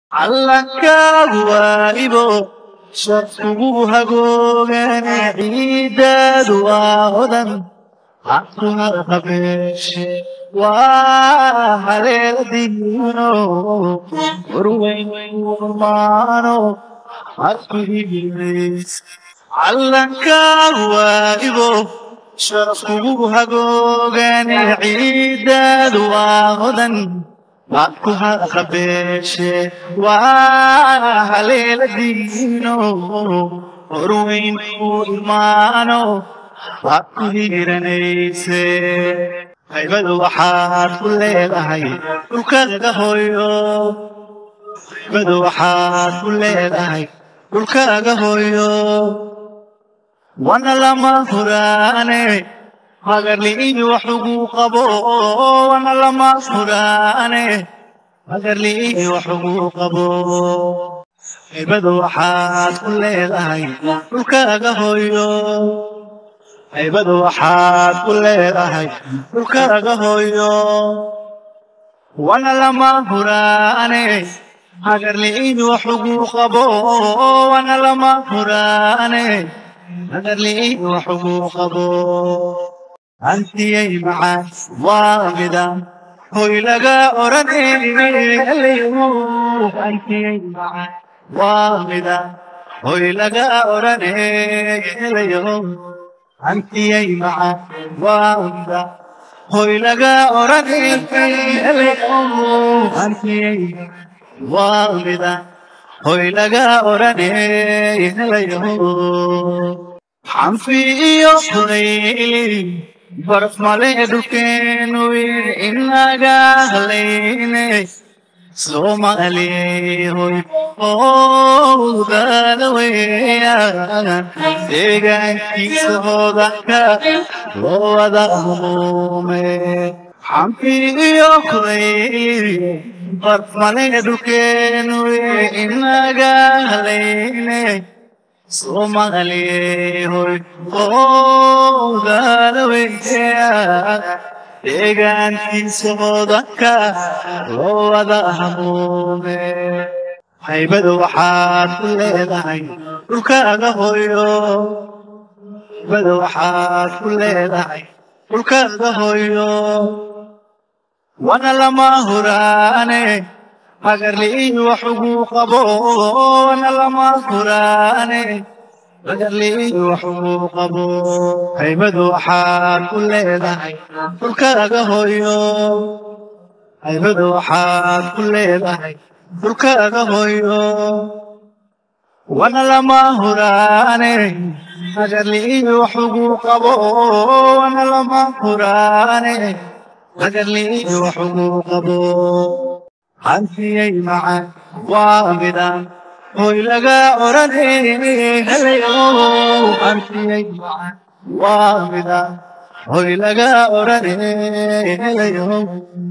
callankaagu waa ibo sharkugu hagoogane ciiddaadu waa hodan hadku halqabeeshe waa haleeladiino warweyn urmaano hadku higilays callankaagu waa ibo sharafkugu hagoogane ciiddaadu waa hodan hadku halqabeeshe waa haleeladiino horweyn urmaano hadku hiiranayse haybadu waxaad ku leedahay dhulkaaga hooyo haybadu waxaad ku leedahay dhulkaaga hooyo wana lama huraane hagarli'ii wax ugu qabo wana lama huraane hagarli'ii wax ugu qabo haybadu waxaad ku leedahay dhulkaaga hooyo haybadu waxaad ku leedahay dhulkaaga hooyo wana lama huraane hagarli'ii wax ugu qabo wana lama huraane hagarli'ii wax ugu qabo hantiyay macaan waa midaan hoy laga odhanhantiyay macaan waa midaan hoy laga odhanhelayo hantiyay macaan waa midaan hoy laga odhanhantiyay waa midaan hoy laga odhanhelayo xanfi iyo kulayli baraf male dhulkeenu inaga halayne soomaalihoy owdada weeyaan deegaankiisa hodanka loo wada humuume xanfi iyo kulayli baraf male dhulkeenu inaga halayne soomaalihoy owdada weeyaan deegaankiisa hodanka loo wada hamuume haybadu waxaad ku leedahay dhulkaaga hooyo haybadu waxaad ku leedahay dhulkaaga hooyo wana lama huraane hagarli'ii wax ugu qabo wana lama huraane hagarli'ii wax ugu qabo haybadu waxaad ku leedahay dhulkaaga hooyo haybadu waxaad ku leedahay dhulkaaga hooyo wana lama huraane hagarli'ii wax ugu qabo wana lama huraane hagarli'ii wax ugu qabo hantiyay macaan waa midaan hoy laga odhanhelayo hantiyay macaan waa midaan hoy laga odhanhelayo